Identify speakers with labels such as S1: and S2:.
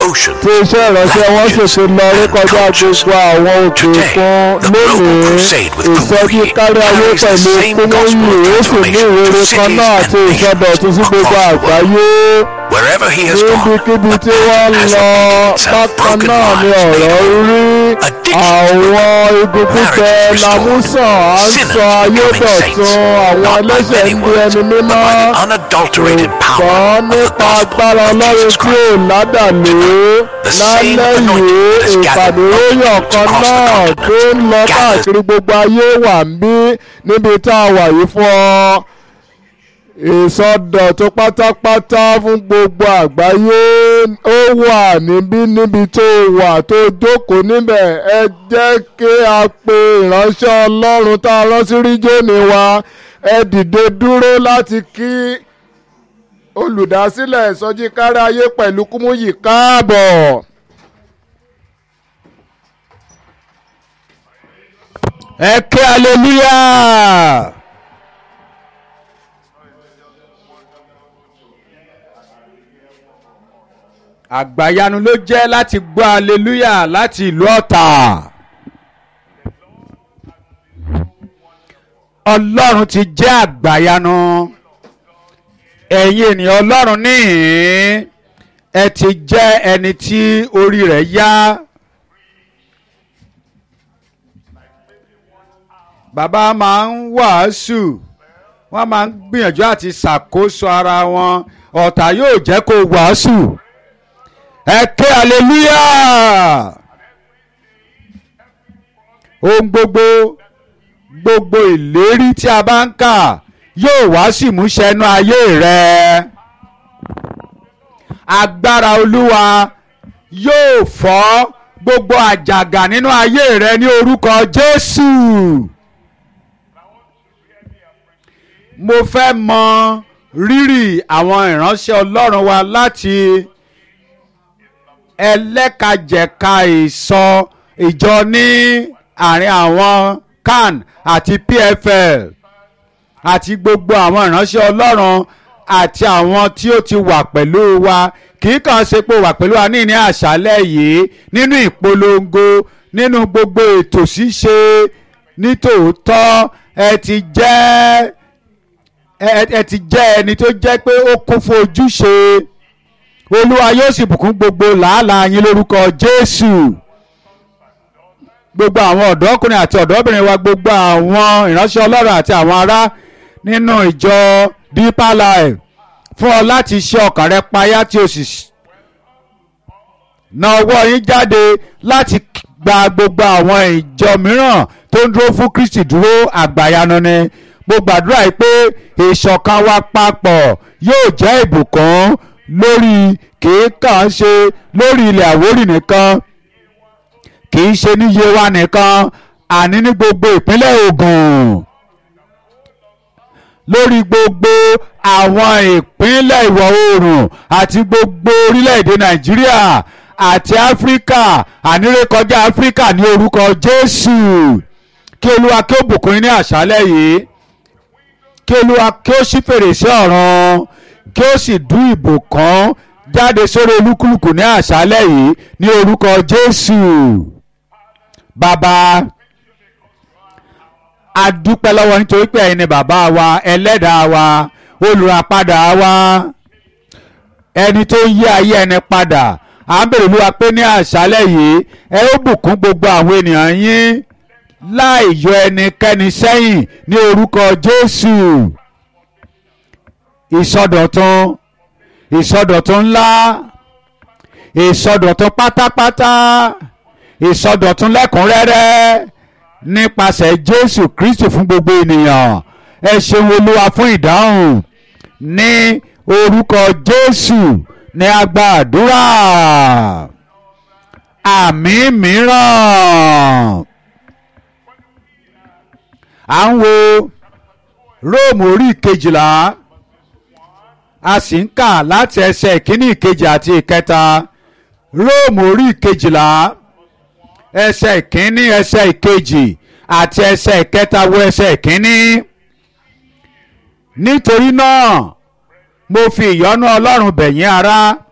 S1: ocean.
S2: tí iṣẹ́ ìránṣẹ́ wọn sì ti lọ rí kọjá gbogbo àwọn òkè òkun lónìí ìsọjí kárí ayé pẹ̀lú kúmúyì ó sì ní ìrere kan náà àti ìsọdọ̀tun sí gbogbo àgbáyé
S1: Wherever he has gone,
S2: níbikíbi tí wọ́n ń lọ bákan náà ni ọ̀rọ̀ rí àwọn igun pípẹ lámúsàn à ń sọ ayé dọ̀tun àwọn ẹlẹ́ṣẹ̀ ń di ẹni mímọ́
S1: unadulterated
S2: ṣùgbọ́n
S1: power of the
S2: nípa
S1: gospel
S2: agbára
S1: of
S2: ọlọ́run
S1: Jesus
S2: tí
S1: Christ.
S2: ò ládàlú lálẹ́ yìí ìpàdéróyàn kan náà tó ń lọ káàkiri gbogbo ayé wà ń bí níbi tá a wà yìí fún ọ ìsọdọ̀tun pátápátá fún gbogbo àgbáyé ó wà níbí níbi tó wà tó jókòó níbẹ̀ ẹ jẹ́ kí a pe ìránṣẹ́ ọlọ́run tá a rán sí ríjónì wa ẹ dìde dúró láti kí olùdásílẹ̀ ìsọjí kárí ayé pẹ̀lú kúmúyì káàbọ̀. ẹ ké hallelujah. àgbàyanu ló jẹ́ láti gbọ́ hallelujah láti ìlú ọ̀tà. ọlọ́run ti jẹ́ àgbàyanu ẹ̀yin ènìyàn ọlọ́run níhìn ẹ ti jẹ́ ẹni tí orí rẹ̀ yá. bàbá máa ń wàásù wọ́n máa ń gbìyànjú àti ṣàkóso ara wọn ọ̀tá yóò jẹ́ kó wàásù ẹ ké hallelujah ohun gbogbo gbogbo ìlérí tí a bá ń kà yóò wá sí ìmúṣẹ inú ayé rẹ agbára olúwa yóò fọ́ gbogbo àjàgà nínú ayé rẹ ní orúkọ jésù mo fẹ́ mọ rírì àwọn ìránṣẹ́ ọlọ́run wa láti ẹlẹ́kajẹ̀ka ìsọ ìjọ ní àárín àwọn can àti pfl àti gbogbo àwọn ìránṣẹ́ ọlọ́run àti àwọn tí ó ti wà pẹ̀lú wa kì í kàn ṣe pé wà pẹ̀lú wa ní ní àṣálẹ̀ yìí nínú ìpolongo nínú gbogbo ètò ṣíṣe nítòótọ́ ẹ ti jẹ́ ẹ ti jẹ́ ẹni tó jẹ́ pé ó kún fún ojúṣe olúwa yóò sì bùkún gbogbo làálàá yín lórúkọ jésù gbogbo àwọn ọ̀dọ́kùnrin àti ọ̀dọ́bìnrin wa gbogbo àwọn ìránṣẹ́ ọlọ́run àti àwọn ará nínú ìjọ deeper life fún ọ láti ṣe ọkàn rẹ payá tí o sì na ọwọ́ yín jáde láti gba gbogbo àwọn ìjọ mìíràn tó ń dúró fún kristi dúró àgbàyanu ni mo gbàdúrà yìí pé ìṣọ̀kan wa papọ̀ yóò jẹ́ ìbùkún lórí kìí kàn ṣe lórí ilẹ̀ àwórì nìkan kìí ṣe ní yewa nìkan àní ní gbogbo ìpínlẹ̀ Ògùn lórí gbogbo àwọn ìpínlẹ̀ ìwọ̀ oòrùn àti gbogbo orílẹ̀-èdè Nàìjíríà àti Áfíríkà ànírékọjá Áfíríkà ní orúkọ Jésù kí Olúwa kí ó bùkún yín ní àṣálẹ́ yìí kí Olúwa kí ó ṣí fèrèsé ọ̀run kí ó sì dún ìbùkún jáde sórí olúkúlùkù ní àṣálẹ́ yìí ní orúkọ Jésù bàbá a dúpẹ́ lọ́wọ́ nítorí pé ẹ̀yin ni bàbá wa ẹlẹ́dàá wa olùràpadà wa ẹni tó yí ayé ẹni padà à ń bèrè olúwa pé ní àṣálẹ́ yìí ẹ ó bùkún gbogbo àwọn ènìyàn yín láì yọ ẹnikẹ́ni sẹ́yìn ní orúkọ Jésù ìsọdọ̀tun ìsọdọ̀tun ńlá ìsọdọ̀tun pátápátá ìsọdọ̀tun lẹ́kùnrẹ́rẹ́ nípasẹ̀ Jésù Kristi fún gbogbo ènìyàn ẹ ṣeun Olúwa fún ìdáhùn ní orúkọ Jésù ní a gba àdúrà àmì mìíràn à ń wo Róòmù orí ìkejìlá a sì ń kà láti ẹsẹ̀ ìkíní ìkejì àti ìkẹta róòmù orí ìkejìlá ẹsẹ̀ ìkíní ẹsẹ̀ ìkejì àti ẹsẹ̀ ìkẹta wo ẹsẹ̀ ìkíní. nítorí náà mo fi ìyọ́nú ọlọ́run bẹ̀ yín ará